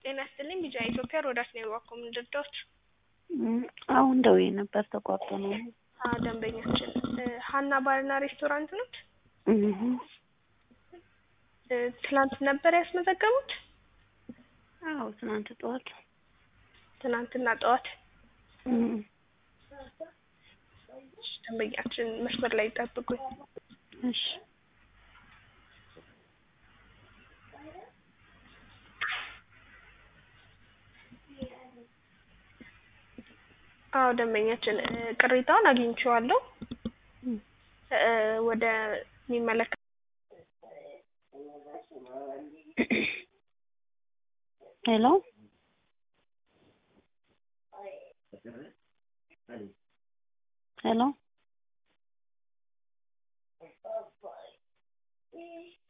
ጤና ይስጥልኝ ቢጫ ኢትዮጵያ ሮዳስ ነው የዋኮም ድርዳዎች አሁን ደውዬ ነበር ተቋርጦ ነው። ደንበኛችን ሀና ባርና ሬስቶራንት ኖት? ትናንት ነበር ያስመዘገቡት? አዎ ትናንት ጠዋት። ትናንትና ጠዋት ደንበኛችን መስመር ላይ ይጠብቁኝ። እሺ አዎ ደንበኛችን ቅሬታውን አግኝቼዋለሁ። ወደ ሚመለከ ሄሎ ሄሎ